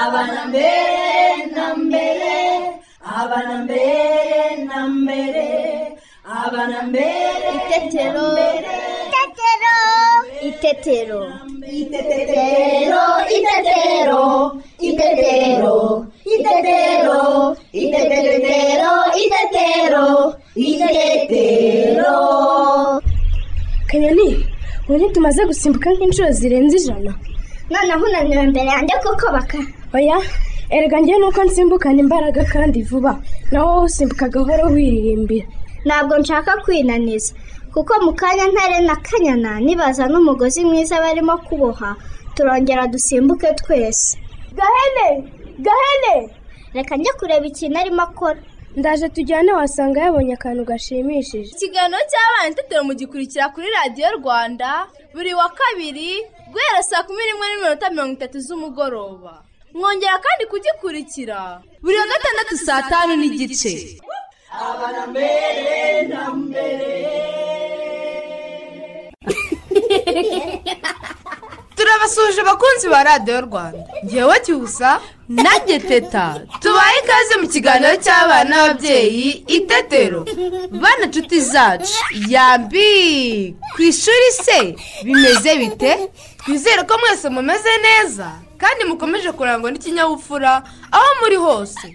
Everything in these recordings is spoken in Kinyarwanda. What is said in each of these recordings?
ಅವನ ಬೇರೆ ನಂಬೆಲೆ ಅವನ ಬೇರೆ ನಂಬೆಲೆ ಅವನ ಬೇರೆ Itetero. Itetero. Itetero. Itetero, itetero, itetero, itetero, itetero, itetero, itetero. kanyoni ubu tumaze gusimbuka nk'inshuro zirenze ijana noneho unaniwe imbere yanjye kuko baka oya erega njyewe nuko nsimbukana imbaraga kandi vuba naho wowe usimbuka gahoro wiririmbira ntabwo nshaka kwinaniza kuko mu kanya ntare na kanyana nibaza n'umugozi mwiza barimo kuboha turongera dusimbuke twese gahene gahene reka njye kureba ikintu arimo akora ndaje tujyane wasanga yabonye akantu gashimishije ikiganiro cy'abana itetero mugikurikira kuri radiyo rwanda buri wa kabiri guhera saa kumi n'imwe n'iminota mirongo itatu z'umugoroba mwongera kandi kugikurikira buri wa gatandatu saa tanu n'igice turabasuhuje abakunzi ba radiyo rwanda ngewe cyusa nanjye teta tubaye ikaze mu kiganiro cy'abana n'ababyeyi itetero bana nshuti zacu yambi ku ishuri se bimeze bite twizere ko mwese mumeze neza kandi mukomeje kurangwa n'ikinyabupfura aho muri hose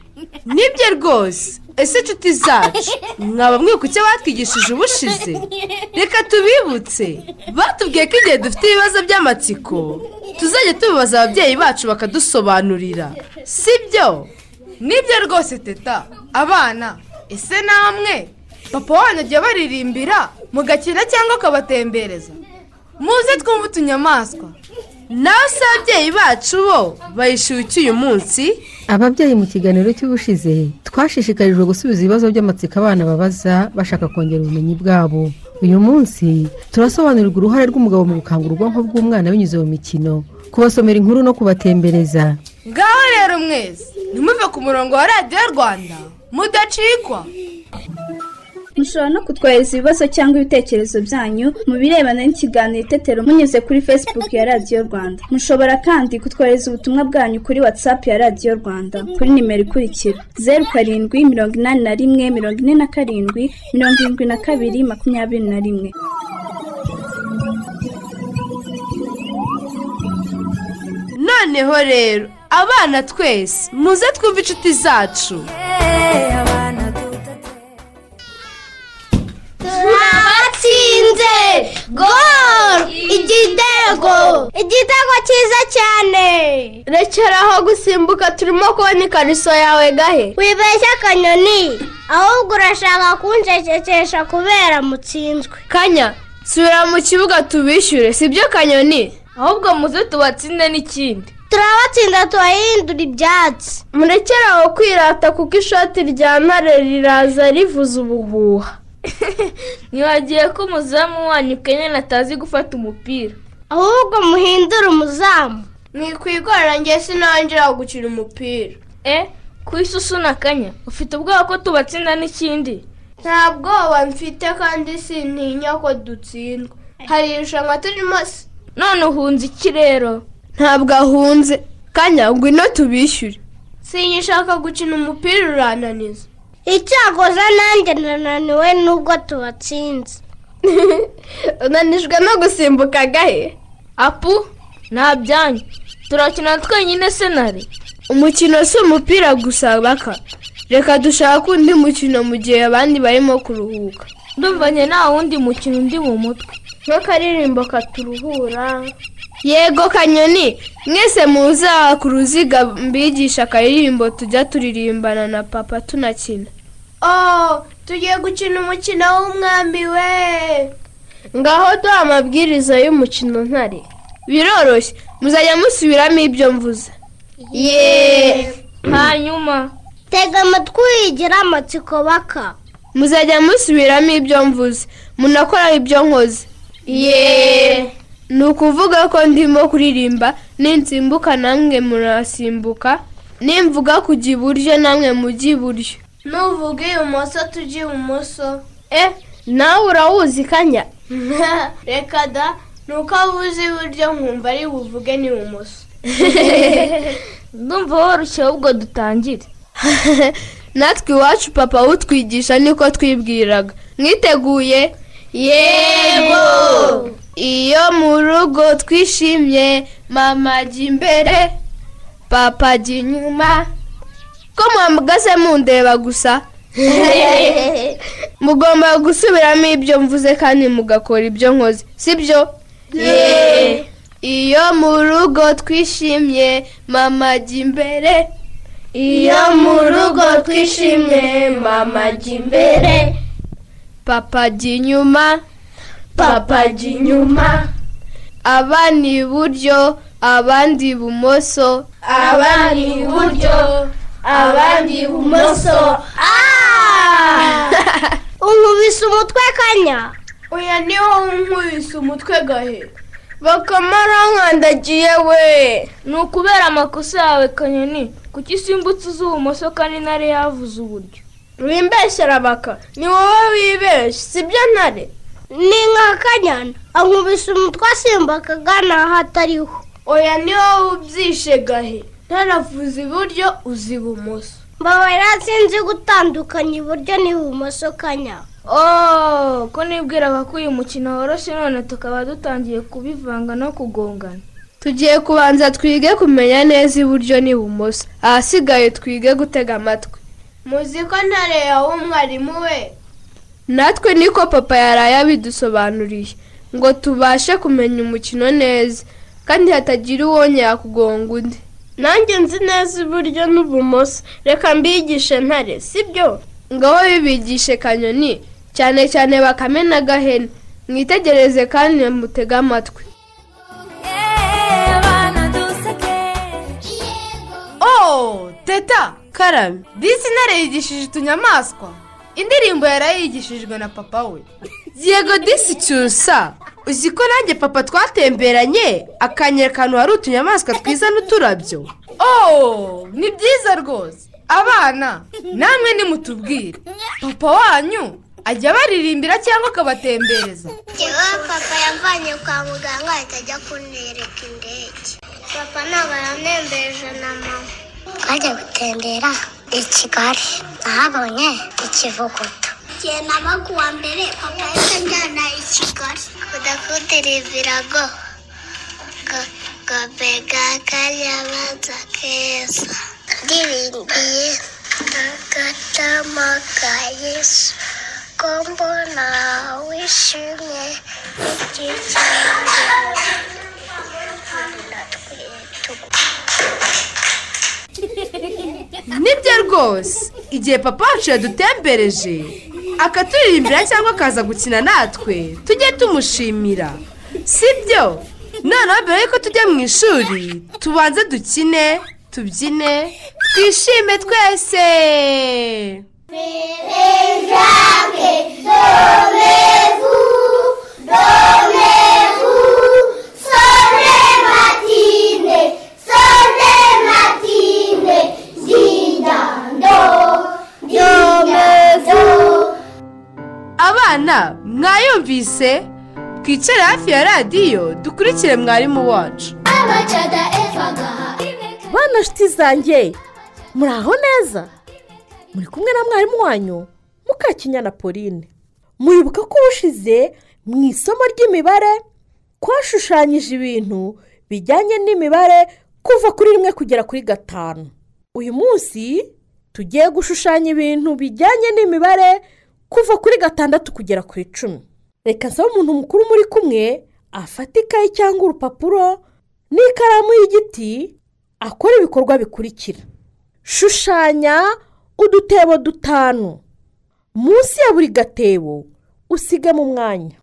nibyo rwose ese inshuti zacu mwaba mwibuka icyo batwigishije ubushize reka tubibutse batubwiye ko igihe dufite ibibazo by'amatsiko tuzajya tubibaza ababyeyi bacu bakadusobanurira si byo nibyo rwose teta abana ese namwe papa wanyu ajya baririmbira mugakina cyangwa akabatembereza muze twumve utunyamaswa nawe se ababyeyi bacu bo bayishyuye iki uyu munsi ababyeyi mu kiganiro cy'ubushize twashishikarijwe gusubiza ibibazo by'amatsiko abana babaza bashaka kongera ubumenyi bwabo uyu munsi turasobanurirwa uruhare rw'umugabo mu gukangura ubwonko bw'umwana binyuze mu mikino kubasomera inkuru no kubatembereza ngaho rero mwese ntimuve ku murongo wa radiyo rwanda mudacikwa mushobora no kutwohereza ibibazo cyangwa ibitekerezo byanyu mu birebana n'ikiganiro itetero munyuze kuri facebook ya radiyo rwanda mushobora kandi kutwohereza ubutumwa bwanyu kuri whatsapp ya radiyo rwanda kuri nimero ikurikira zeru karindwi mirongo inani na rimwe mirongo ine na karindwi mirongo irindwi na kabiri makumyabiri na rimwe noneho rero abana twese muze twumve inshuti zacu twatsinze gol igitego igitego cyiza cyane rekeraho gusimbuka turimo kubona ikariso yawe gahe wibeshya akanyoni ahubwo urashaka kunshekekesha kubera mutsinzwe kanya subira mu kibuga tubishyure si byo kanyoni ahubwo muze tubatsinde n'ikindi turabatsinda turahindura ibyatsi murekere aho kwirata kuko ishoti rya ntare riraza rivuza ubuhuha ntiwagiye ko umuzamu wanyu kenyine atazi gufata umupira ahubwo muhindure umuzamu ntikwigorora njye sinangira gukina umupira e kwisusuna kanya ufite ubwoba ko tubatsinda n'ikindi nta bwoba mfite kandi sintinya ko dutsindwa hari irushanwa turimo none uhunze iki rero ntabwo ahunze kanya ngwino tubishyure sinyishaka gukina umupira urananiza icyakoze nanjye nananiwe nubwo tubatsinze unanijwe no gusimbuka gahe apu nta byanyu turakina twenyine senari umukino si umupira gusa baka reka dushake undi mukino mu gihe abandi barimo kuruhuka ndumvanye nta wundi mukino undi mu mutwe nk'akaririmbo katuruhura yego kanyoni mwese muza ku ruziga mbigisha akaririmbo tujya turirimbana na papa tunakina oh tugiye gukina umukino w'umwami we ngaho duha amabwiriza y'umukino ntare biroroshye muzajya musubiramo ibyo mvuze yeee hanyuma tega amatwi wigira amatsiko baka muzajya musubiramo ibyo mvuze munakora ibyo nkoze yeee ni ukuvuga ko ndimo kuririmba ninsimbuka namwe murasimbuka nimvuga kujya iburyo namwe mujya iburyo Nuvuga ibumoso tujya ibumoso e nawe urawuzi kanya reka da nuko abuze iburyo nkumva ari buvuge n'ibumoso ndumva woroshye ahubwo dutangire natwe iwacu papa utwigisha niko twibwiraga mwiteguye yego iyo mu rugo twishimye mama ajya imbere papa ajya inyuma ko muhagaze mundeba gusa mugomba gusubiramo ibyo mvuze kandi mugakora ibyo nkoze sibyo iyo mu rugo twishimye mama ajya imbere Iyo mu rugo twishimye mama ajya imbere papa ajya inyuma papa ajya inyuma aba ni iburyo abandi ibumoso abandi iburyo abandi ibumoso unkubise umutwe kanya uya niho nkubise umutwe gahe bakama rankandagiye we ni ukubera amakosa yawe kanyoni kuki usimbutse uzi ibumoso kandi ntare yavuze uburyo wimbesherabaka ni wowe wibeshya sibyo ntare ni nka kanyana ankubise umutwe asimba akagana aho atariho oya niho ubyishe gahe ntaravuze iburyo uzi ibumoso mbabarira sinzi gutandukanya iburyo n'ibumoso kanya ooo ko nibwiraga ko uyu mukino woroshye none tukaba dutangiye kubivanga no kugongana tugiye kubanza twige kumenya neza iburyo n'ibumoso ahasigaye twige gutega amatwi muzi ko ntareba umwarimu we natwe niko papa yaraye abidusobanuriye ngo tubashe kumenya umukino neza kandi hatagira uwongera kugonga undi nanjye nzi neza iburyo n'ubumoso reka mbigishe ntare sibyo ngaho bibigishe kanyoni cyane cyane bakame na gahene mwitegereze kandi mutege amatwi Oh, teta karame disi ntare yigishije utunyamaswa indirimbo yarayigishijwe na papa we yego disi cyusa uzi ko nanjye papa twatemberanye akanyereka akantu hari utunyamaswa twiza n'uturabyo oh ni byiza rwose abana namwe nimutubwire papa wanyu ajya abaririmbira cyangwa akabatembereza njyewe papa yavanye kwa muganga ahita ajya kunereka indege papa ntabwo yanembeje na mama twagiye gutembera i kigali nahabonye ikivuguto igihe nabaga uwa mbere papa yahise anjyana i kigali kudakudirivirago gabega karyabanza keza ndirimbiye agatama ka yesu ko mbona wishimye ikikingi nibyo rwose igihe papa wacu yadutembereje akaturirimbira cyangwa akaza gukina natwe tujye tumushimira sibyo noneho mbere yuko tujya mu ishuri tubanze dukine tubyine twishime twese abana mwayumvise twicare hafi ya radiyo dukurikire mwarimu wacu bana nshuti zanjye muri aho neza muri kumwe na mwarimu wanyu mukakinyana pauline muribuka ko ubushize mu isomo ry'imibare twashushanyije ibintu bijyanye n'imibare kuva kuri rimwe kugera kuri gatanu uyu munsi tugiye gushushanya ibintu bijyanye n'imibare kuva kuri gatandatu kugera ku icumi reka nsaba umuntu mukuru muri kumwe afata ikayi cyangwa urupapuro n'ikaramu y'igiti akora ibikorwa bikurikira shushanya udutebo dutanu munsi ya buri gatebo usigamo umwanya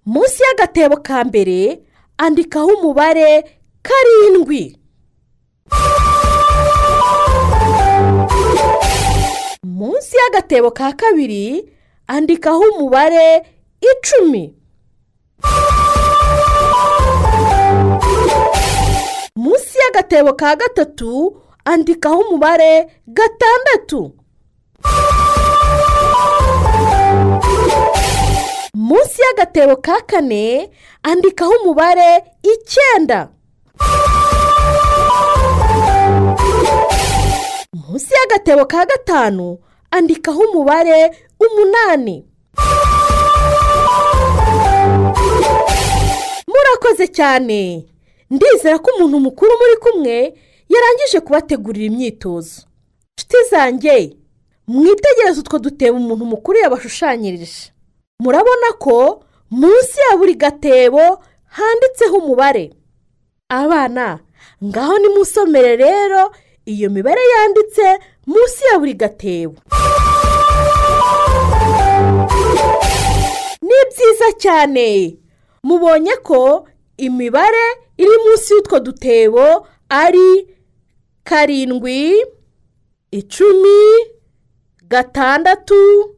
munsi y'agatebo ka mbere andikaho umubare karindwi munsi y'agatebo ka kabiri andikaho umubare icumi munsi y'agatebo ka gatatu andikaho umubare gatandatu munsi y'agatebo ka kane andikaho umubare icyenda munsi y'agatebo ka gatanu andikaho umubare umunani murakoze cyane ndizera ko umuntu mukuru muri kumwe yarangije kubategurira imyitozo nshuti zanjye mwitegereze utwo dutebo umuntu mukuru yabashushanyirije murabona ko munsi ya buri gatebo handitseho umubare abana ngaho nimusomere rero iyo mibare yanditse munsi ya buri gatebo ni byiza cyane mubonye ko imibare iri munsi y'utwo dutebo ari karindwi icumi gatandatu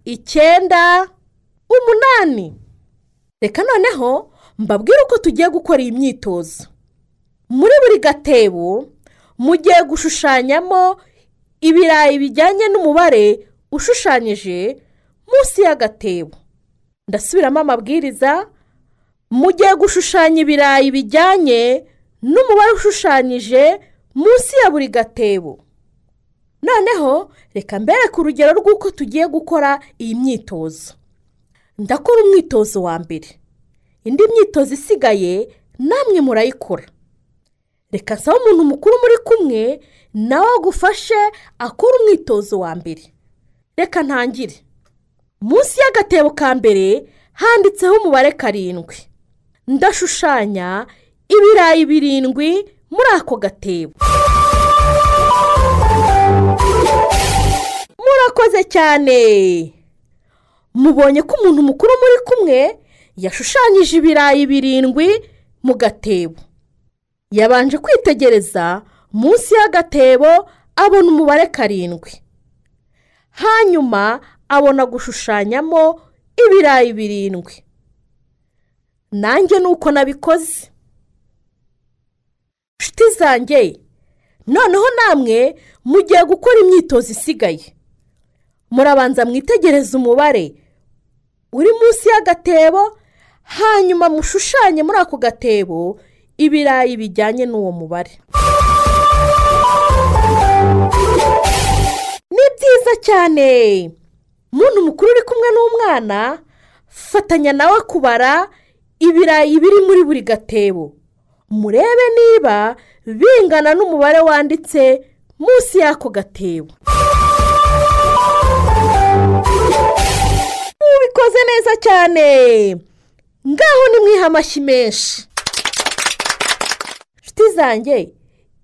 icyenda umunani reka noneho mbabwire uko tugiye gukora iyi myitozo muri buri gatebo mugiye gushushanyamo ibirayi bijyanye n'umubare ushushanyije munsi y'agatebo ndasubiramo amabwiriza mugiye gushushanya ibirayi bijyanye n'umubare ushushanyije munsi ya buri gatebo noneho reka mbereke urugero rw'uko tugiye gukora iyi myitozo ndakora umwitozo wa mbere indi myitozo isigaye namwe murayikora reka nsaba umuntu mukuru muri kumwe nawe agufashe akora umwitozo wa mbere reka ntangire munsi y'agatebo ka mbere handitseho umubare karindwi ndashushanya ibirayi birindwi muri ako gatebo murakoze cyane mubonye ko umuntu mukuru muri kumwe yashushanyije ibirayi birindwi mu gatebo yabanje kwitegereza munsi y'agatebo abona umubare karindwi hanyuma abona gushushanyamo ibirayi birindwi nanjye ni uko nabikoze inshuti zanjye noneho namwe mugiye gukora imyitozo isigaye murabanza mwitegereze umubare uri munsi y'agatebo hanyuma mushushanye muri ako gatebo ibirayi bijyanye n'uwo mubare ni byiza cyane muntu mukuru uri kumwe n'umwana fatanya nawe kubara ibirayi biri muri buri gatebo murebe niba bingana n'umubare wanditse munsi y'ako gatebo mubikoze neza cyane ngaho nimwiha amashyi menshi inshuti zanjye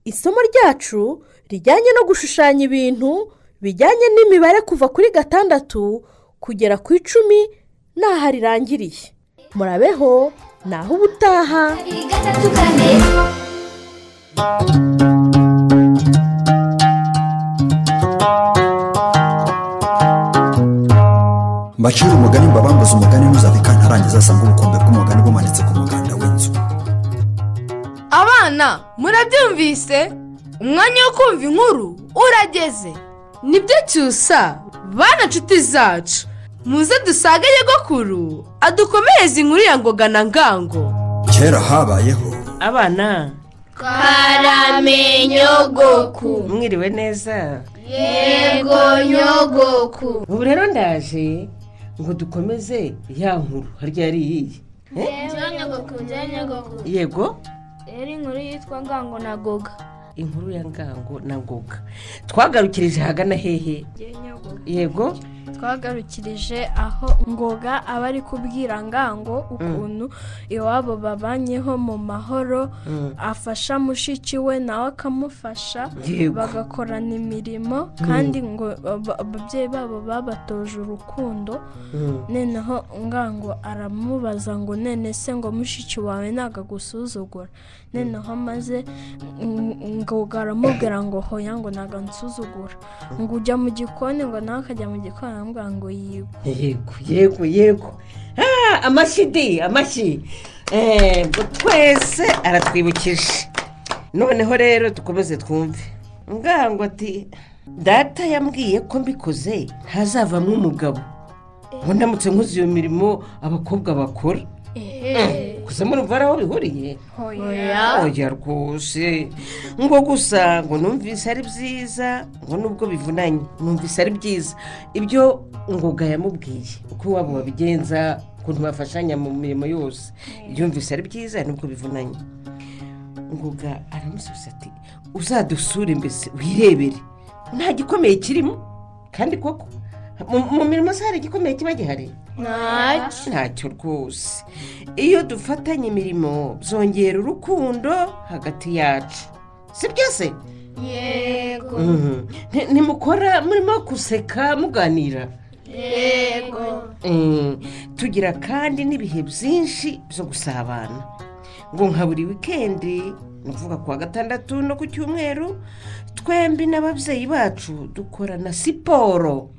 isomo ryacu rijyanye no gushushanya ibintu bijyanye n'imibare kuva kuri gatandatu kugera ku icumi n'aho rirangiriye murabeho naho ubutaha mbacira umugani mbabambuze umugani ntuzabika ntarangiza asanga ubukombe bw'umugani bumanitse ku muganda w'inzu abana murabyumvise umwanya wo kumva inkuru urageze nibyo cyusa bana nshuti zacu muze dusange nyogokuru adukomereze inkuru ya ngoga na ngango kera habayeho abana Karame nyogoku mwiriwe neza yego nyogoku ubu rero ndaje ngo dukomeze ya nkuru harya yari iyihe njyewe nyogoku njyewe nyogoku yego rero inkuru yitwa ngango na goga inkuru ya ngango na ngoga twagarukirije hagana hehe yego twagarukirije aho ngoga aba ari kubwira ngango ukuntu iwabo babanyeho mu mahoro Mm. afasha mushiki we nawe akamufasha Yego. bagakorana imirimo kandi ngo aba- ababyeyi babo babatoje urukundo Mm. noneho ngango aramubaza ngo none se ngo mushiki wawe ntabwo agusuzugura noneho maze ng- ngoga aramubwira ngo hoya ngo ntabwo ansuzugura ngo ujya mu gikoni ngo nawe akajya mu gikoni aramubwira ngo yiwe yego yego yego Ah, amashyi di amashyi Eh, ngo twese aratwibukije noneho rero dukomeze twumve ngango ati data yambwiye ko mbikoze ntazavamo umugabo ubu ndamutse nkoze iyo mirimo abakobwa bakora gusa murumva hari aho bihuriye oya rwose ngo gusa ngo numvise ari byiza ngo nubwo bivunanye numvise ari byiza ibyo ngoga yamubwiye uko iwabo babigenza ukuntu bafashanya mu mirimo yose yumvise ari byiza nubwo bivunanye ngoga aramusubiza ati uzadusure mbese wirebere nta gikomeye kirimo kandi koko mu- mu mirimo se hari igikomeye kiba gihari Ntacyo. ntacyo rwose iyo dufatanya imirimo byongera urukundo hagati yacu sibyo se yego Mhm. Nti- ntimukora murimo guseka muganira yego Mm, tugira kandi n'ibihe byinshi byo gusabana ngo nka buri wikendi ni ukuvuga ku wa gatandatu no ku cyumweru twembi n'ababyeyi bacu dukorana siporo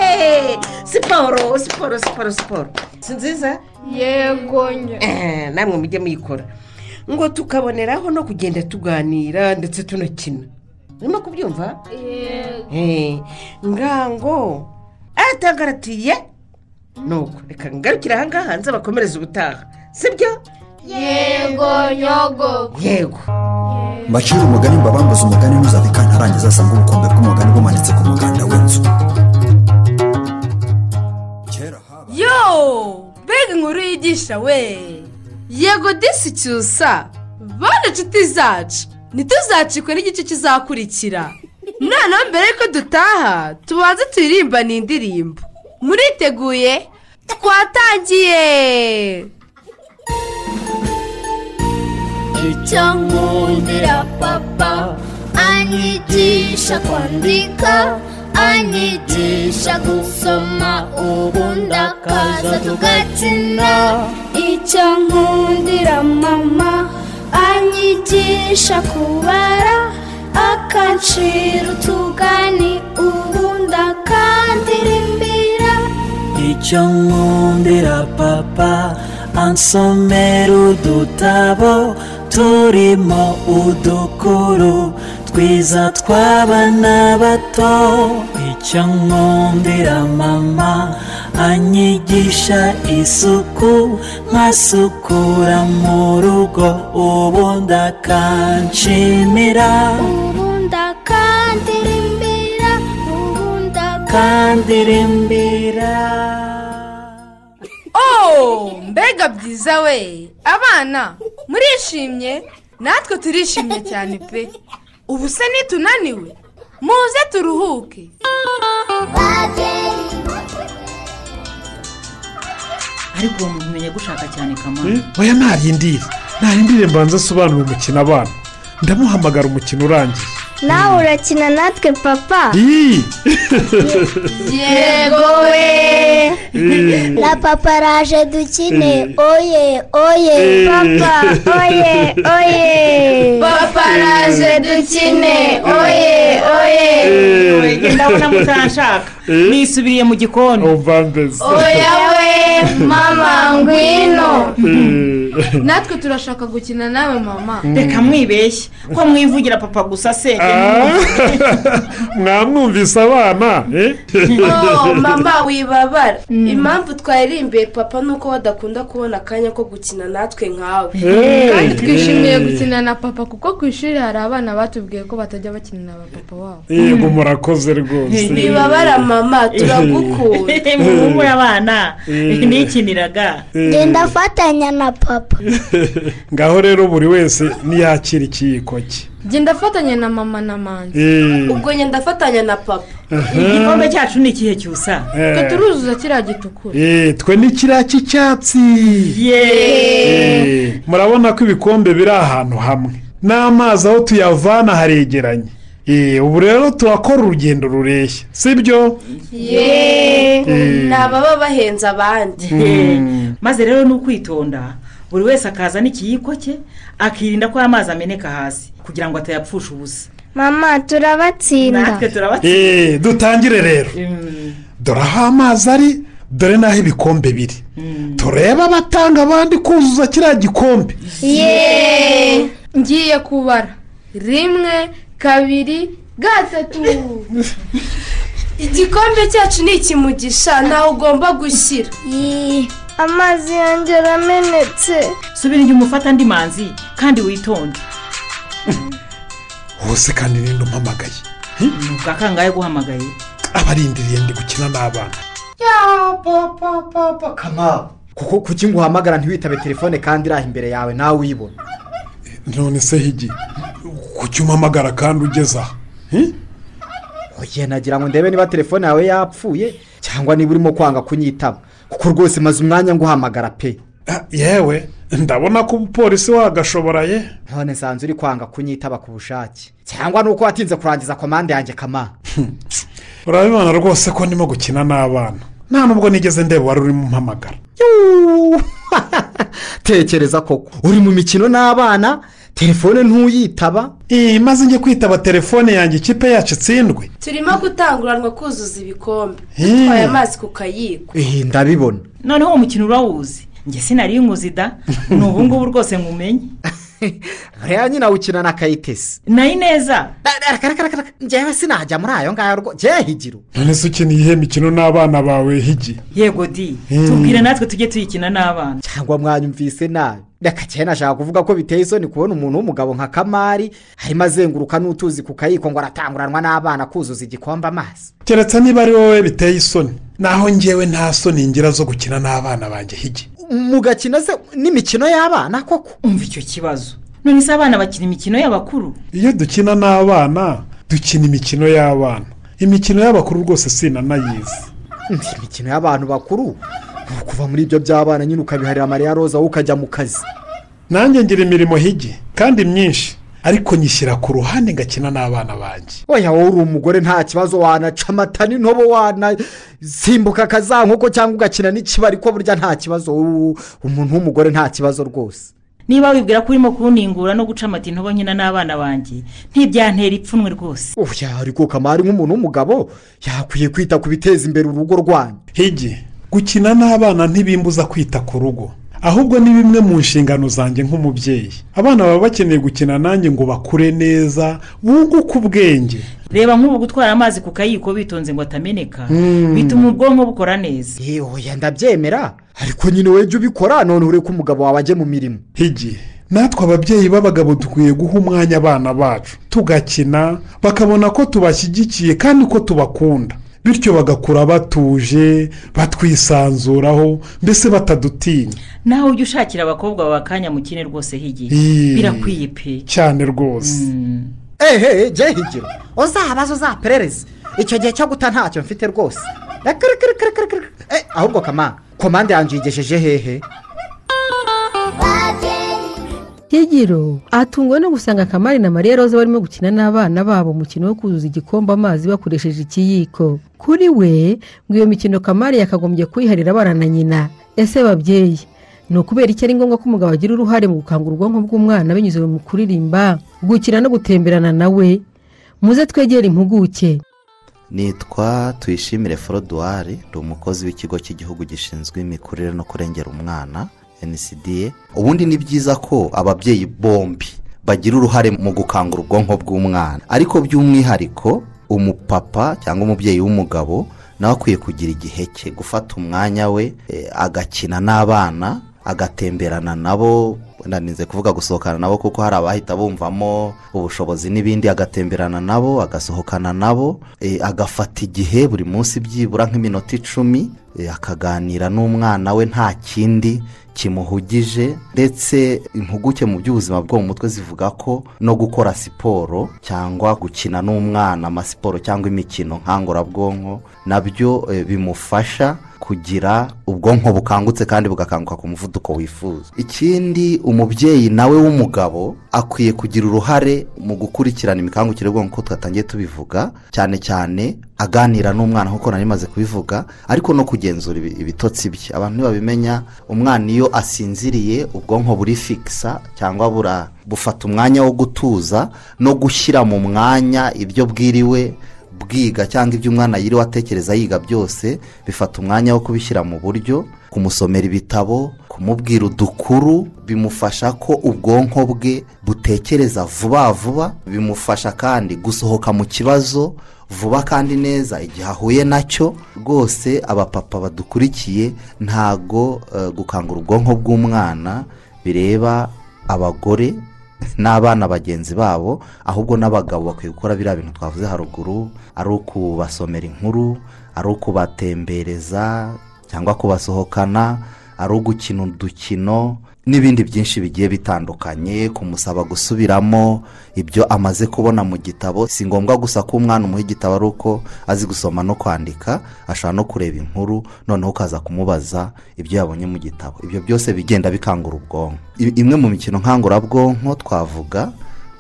Eh, siporo siporo siporo siporo si nziza yego njye Eh, namwe mujye muyikora ngo tukaboneraho no kugenda tuganira ndetse tunakina urimo kubyumva yego Eh, ngango atagaratiye nuko reka ngarukire ahangaha nze bakomereze ubutaha sibyo yego nyogo yego mbacire umugani mbabambuze umugani ntuzave kantarangiza asanga ubukombe bw'umugani bumanitse ku muganda w'inzu kera yo mbega inkuru yigisha we yego disi cyusa bane inshuti zacu ntituzacikwe n'igice kizakurikira noneho mbere y'uko dutaha tubanze tuyirimbane indirimbo muriteguye twatangiye icyo nkundira papa anyigisha kwandika anyigisha gusoma ubundi akaza tugakina icyo nkundira mama anyigisha kubara akancira utugani ubundi akandirimbira icyo nkundira papa ansomera udutabo turimo udukuru twiza tw'abana bato icyo nkundira mama anyigisha isuku nkasukura mu rugo ubundi akanshimira ubundi akandirimbira ubundi akandirimbira oh mbega byiza we abana murishimye natwe turishimye cyane pe ubu se nitunaniwe muze turuhuke ariko uwo muntu umenya gushaka cyane kamara oya ntarindire ntarindire mbanza asobanura umukino abana ndamuhamagara umukino urangiye nawe urakina natwe papa Ii! yego Eh. we na papa araje dukine Eh. oye oye Eh. papa oye oye Papa araje dukine, oye, oye. Oye, ndabona mutanshaka nisubiriye mu gikoni oya we mama ngwino Eh. natwe turashaka gukina nawe mama reka mwibeshye ko mwivugira papa gusa se Ah. mwamwumvise abana eh? Oh, mama wibabara impamvu twaririmbiye papa ni uko badakunda kubona akanya ko gukina natwe nkawe Eh. kandi twishimiye gukina na papa kuko ku ishuri hari abana batubwiye ko batajya bakina na ba papa wabo yego murakoze rwose wibabara mama turagukunda muhumure abana Eh. nikiniraga Eh. genda fatanya na papa ngaho rero buri wese niyakira ikiyiko cye genda afatanya na mama na manzi Eh. ubwo njye ndafatanya na papa igikombe cyacu ni ikihe cyusa Eh. Twe turuzuza kiriya gitukura Eh, twe ni kiriya cy'icyatsi Eh, murabona ko ibikombe biri ahantu hamwe n'amazi aho tuyavana haregeranye Eh, ubu rero turakora urugendo rureshya sibyo yeee Eh. ni ababa bahenze abandi Mm. maze rero ni ukwitonda buri wese akaza n'ikiyiko cye akirinda ko amazi ameneka hasi kugira ngo atayapfusha ubusa mama turabatsinda natwe turabatsinda Eh, dutangire rero dore aho amazi ari dore n'aho ibikombe biri turebe abatanga abandi kuzuza kiriya gikombe yeee ngiye kubara rimwe kabiri gatatu igikombe cyacu ni ikimugisha ntawe ugomba gushyira amazi yanjye aramenetse subira inyuma ufata andi manzi kandi witonde hose kandi ninde umpamagaye ni ubwa kangahe guhamagaye abarindiriye ndi gukina n'abana kama kuko kuki nguhamagara ntiwitabe telefone kandi iraha imbere yawe nawe uyibona none se higi kuki umpamagara kandi ugeze aha hi? oye nagira ngo ndebe niba telefone yawe yapfuye cyangwa niba urimo kwanga kunyitaba kuko rwose maze umwanya nguhamagara pe Ah, yewe ndabona ko umupolisi wagashoboraye none nsanze uri kwanga kunyitaba ku bushake cyangwa nuko watinze kurangiza komande yanjye kama urabibona rwose ko ndimo gukina n'abana nta nubwo nigeze ndeba wari urimo umpamagara tekereza koko uri mu mikino n'abana telefone ntuyitaba maze njye kwitaba telefone yanjye ikipe yacu itsindwe turimo gutanguranwa kuzuza ibikombe Hmm. dutwaye amazi ku kayiko Eh, ndabibona noneho uwo mukino urawuzi njye sinari nkuzida ni ubu ngubu rwose ngumenye reba nyina wukina na kayitesi nayi neza njyewe sinajya muri ayo ngayo rwo njyewe higiro none se ukina iyihe mikino n'abana bawe higi yego di Hmm. tubwire natwe tujye tuyikina n'abana cyangwa mwanyumvise nabi reka cyane nashaka kuvuga ko biteye isoni kubona umuntu w'umugabo nka kamari arimo azenguruka n'utuzi ku kayiko ngo aratanguranwa n'abana kuzuza igikombe amazi keretse niba ari wowe biteye isoni naho njyewe nta soni ngira zo gukina n'abana banjye higi mugakina se n'imikino y'abana koko umva icyo kibazo none se abana bakina imikino y'abakuru iyo dukina n'abana dukina imikino y'abana imikino y'abakuru rwose sinanayizi Ndi imikino y'abantu bakuru ni ukuva muri ibyo by'abana nyine ukabiharira mariya roza wowe ukajya mu kazi nanjye ngira imirimo higi kandi myinshi ariko nyishyira ku ruhande ngakina n'abana banjye oya wowe uri umugore nta kibazo wanaca amata n'intobo wanasimbuka akazankoko cyangwa ugakina n'ikibari ko burya nta kibazo wowe umuntu w'umugore nta kibazo rwose niba wibwira ko urimo kuningura no guca amata intobo nkina n'abana banjye ntibyantera ipfunwe rwose oya ariko kamari nk'umuntu w'umugabo yakwiye kwita ku biteza imbere urugo rwanyu higi gukina n'abana ntibimbuza kwita ku rugo ahubwo ni bimwe mu nshingano zanjye nk'umubyeyi abana baba bakeneye gukina nanjye ngo bakure neza bunguke ubwenge reba nk'ubu gutwara amazi ku kayiko bitonze ngo atameneka Hmm. bituma ubwonko bukora neza oya ndabyemera ariko nyine wowe jya ubikora none ureke umugabo wawe ajye mu mirimo higi natwe ababyeyi b'abagabo dukwiye guha umwanya abana bacu tugakina bakabona ko tubashyigikiye kandi ko tubakunda bityo bagakura batuje batwisanzuraho mbese batadutinya nawe ujye ushakira abakobwa bawe akanya mukine rwose higiye Ii. birakwiye pe cyane rwose ehe jya higiro uzabaze uzaperereze icyo gihe cyo guta ntacyo mfite rwose Rekirikirikirikirikiri. Eh, ahubwo kama komande yanjye uyigejeje hehe higiro atunguwe no gusanga kamari na mariya roza barimo gukina n'abana babo umukino wo kuzuza igikombe amazi bakoresheje ikiyiko kuri we ngo iyo mikino kamari yakagombye kuyiharira abana na nyina ese babyeyi ni ukubera iki ari ngombwa ko umugabo agira uruhare mu gukangura ubwonko bw'umwana binyuze mu kuririmba gukina no gutemberana nawe muze twegere impuguke nitwa tuyishimire forodwari ndi umukozi w'ikigo cy'igihugu gishinzwe imikurire no kurengera umwana ncda ubundi ni byiza ko ababyeyi bombi bagira uruhare mu gukangura ubwonko bw'umwana ariko by'umwihariko umupapa cyangwa umubyeyi w'umugabo nawe akwiye kugira igihe cye gufata umwanya we eh, agakina n'abana agatemberana nabo narinze kuvuga gusohokana nabo kuko hari abahita bumvamo ubushobozi n'ibindi agatemberana nabo agasohokana nabo eh, agafata igihe buri munsi byibura nk'iminota icumi eh, akaganira n'umwana we nta kindi kimuhugije ndetse impuguke mu by'ubuzima bwo mu mutwe zivuga ko no gukora siporo cyangwa gukina n'umwana amasiporo cyangwa imikino nkangurabwonko nabyo eh, bimufasha kugira ubwonko bukangutse kandi bugakanguka ku muvuduko wifuza ikindi umubyeyi nawe w'umugabo akwiye kugira uruhare mu gukurikirana imikangukire y'ubwonko nk'uko twatangiye tubivuga cyane cyane aganira n'umwana nk'uko nari maze kubivuga ariko no kugenzura ibi- ibitotsi bye abantu ntibabimenya umwana iyo asinziriye ubwonko buri fikisa cyangwa bura bufata umwanya wo gutuza no gushyira mu mwanya ibyo bwiriwe bwiga cyangwa ibyo umwana yiriwe atekereza yiga byose bifata umwanya wo kubishyira mu buryo kumusomera ibitabo kumubwira udukuru bimufasha ko ubwonko bwe butekereza vuba vuba bimufasha kandi gusohoka mu kibazo vuba kandi neza igihe ahuye nacyo rwose abapapa badukurikiye ntago eh, gukangura ubwonko bw'umwana bireba abagore n'abana bagenzi babo ahubwo n'abagabo bakwiye gukora biriya bintu twavuze haruguru ari ukubasomera inkuru ari ukubatembereza cyangwa kubasohokana ari ugukina udukino n'ibindi byinshi bigiye bitandukanye kumusaba gusubiramo ibyo amaze kubona mu gitabo si ngombwa gusa ko umwana umuha igitabo ari uko azi gusoma no kwandika ashobora no kureba inkuru noneho ukaza kumubaza ibyo yabonye mu gitabo ibyo byose bigenda bikangura ubwonko I- imwe mu mikino nkangurabwonko twavuga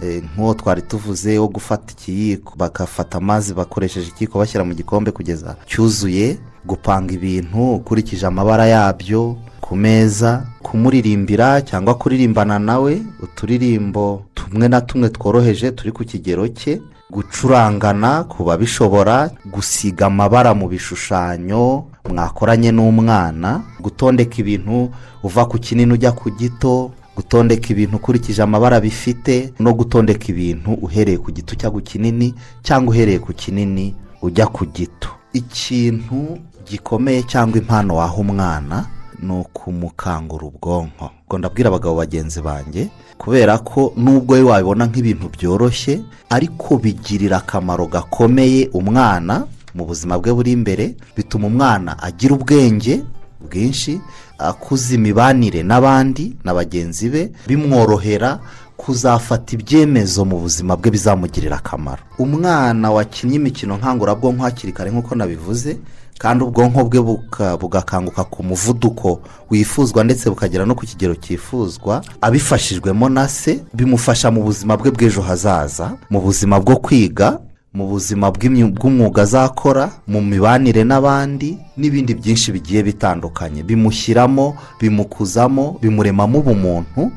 Eh, nk'uwo twari tuvuze wo gufata ikiyiko bagafata amazi bakoresheje ikiyiko bashyira mu gikombe kugeza cyuzuye gupanga ibintu ukurikije amabara yabyo ku meza kumuririmbira cyangwa kuririmbana nawe uturirimbo tumwe na tumwe tworoheje turi ku kigero cye gucurangana ku babishobora gusiga amabara mu bishushanyo mwakoranye n'umwana gutondeka ibintu uva ku kinini ujya ku gito gutondeka ibintu ukurikije amabara bifite no gutondeka ibintu uhereye ku gito ujya ku kinini cyangwa uhereye ku kinini ujya ku gito ikintu gikomeye cyangwa impano waha umwana ni ukumukangura ubwonko ubwo ndabwira abagabo bagenzi banjye kubera ko nubwo we wabibona nk'ibintu byoroshye ariko bigirira akamaro gakomeye umwana mu buzima bwe buri imbere bituma umwana agira ubwenge bwinshi akuza imibanire n'abandi na bagenzi be bimworohera kuzafata ibyemezo mu buzima bwe bizamugirira akamaro umwana wakinnye imikino nkangurabwonko hakiri kare nk'uko nabivuze kandi ubwonko bwe buka- bugakanguka ku muvuduko wifuzwa ndetse bukagera no ku kigero cyifuzwa abifashijwemo na se bimufasha mu buzima bwe bw'ejo hazaza mu buzima bwo kwiga mu buzima bw'imyu- bw'umwuga azakora mu mibanire n'abandi n'ibindi byinshi bigiye bitandukanye bimushyiramo bimukuzamo bimuremamo ubumuntu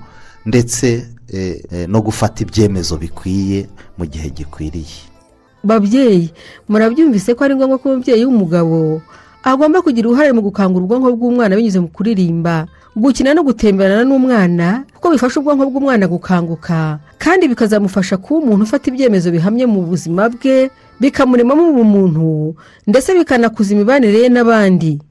ndetse eh, eh, no gufata ibyemezo bikwiye mu gihe gikwiriye babyeyi murabyumvise ko ari ngombwa ko umubyeyi w'umugabo agomba kugira uruhare mu gukangura ubwonko bw'umwana binyuze mu kuririmba gukina no gutemberana n'umwana kuko bifasha ubwonko bw'umwana gukanguka kandi bikazamufasha kuba umuntu ufata ibyemezo bihamye mu buzima bwe bikamuremamo ubumuntu ndetse bikanakuza imibanire ye n'abandi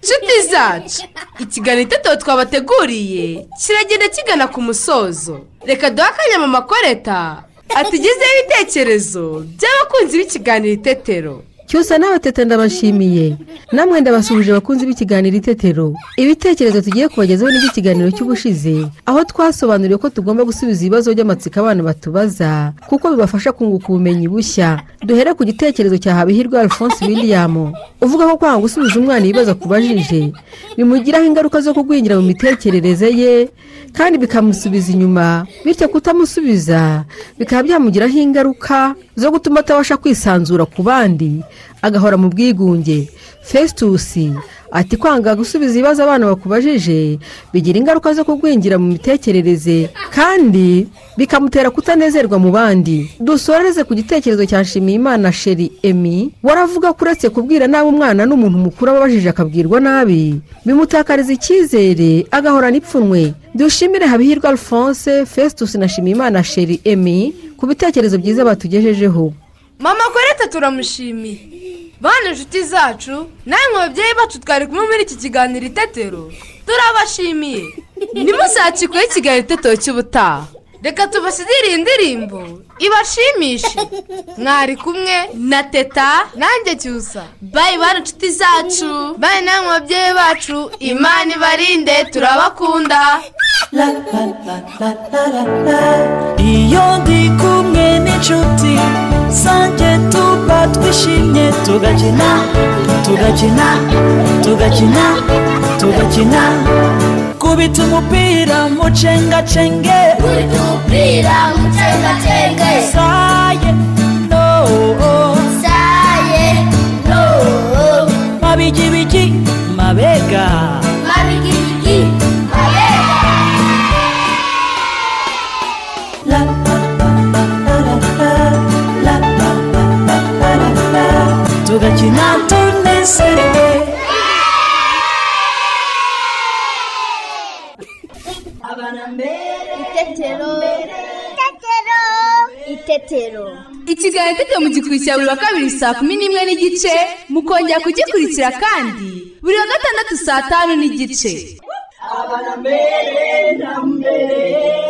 nshuti zacu ikiganiro itetero twabateguriye kiragenda kigana ku musozo reka duhe akanya mu makoreta atugezeho ibitekerezo by'abakunzi b'ikiganiro itetero cyusa nawe teta ndabashimiye namwe ndabasuhuje bakunzi b'ikiganiro itetero ibitekerezo tugiye kubagezaho n'iby'ikiganiro cy'ubushize aho twasobanuriwe ko tugomba gusubiza ibibazo by'amatsiko abana batubaza kuko bibafasha kunguka ubumenyi bushya duhere ku gitekerezo cya habihirwe alphonse william uvuga ko kwanga gusubiza umwana ibibazo akubajije bimugiraho ingaruka zo kugwingira mu mitekerereze ye kandi bikamusubiza inyuma bityo kutamusubiza bikaba byamugiraho ingaruka zo gutuma atabasha kwisanzura ku bandi agahora mu bwigunge fesitusi ati kwanga gusubiza ibibazo abana bakubajije bigira ingaruka zo kugwingira mu mitekerereze kandi bikamutera kutanezerwa mu bandi dusoreze ku gitekerezo cya nshimiyimana sheri emi waravuga ko uretse kubwira nabi umwana n'umuntu mukuru aba abajije akabwirwa nabi bimutakariza icyizere agahorana ipfunwe dushimire habihirwe alphonse fesitusi na nshimiyimana sheri emi ku bitekerezo byiza batugejejeho mama koreta turamushimiye bana inshuti zacu namwe babyeyi bacu twari kumwe muri iki kiganiro itetero turabashimiye ntimusakikweho ikiganiro itetero cy'ubutaha reka tubasigire iyi ndirimbo ibashimishe mwari kumwe na teta nanjye cyusa bayi bana inshuti zacu bayi namwe babyeyi bacu imana ibarinde turabakunda iyo ndi kumwe n'inshuti zanjye tuba twishimye tugakina tugakina tugakina tugakina kubita umupira mucengacenge Kubita umupira mucengacenge. saye no saye no mabigibigi mabega mabigibigi tugakina tunezerewe itetero ikiganiro itetero mu gikurikira buri wa kabiri saa kumi n'imwe n'igice mukongera kugikurikira kandi buri wa gatandatu saa tanu n'igice abana mbere na mbere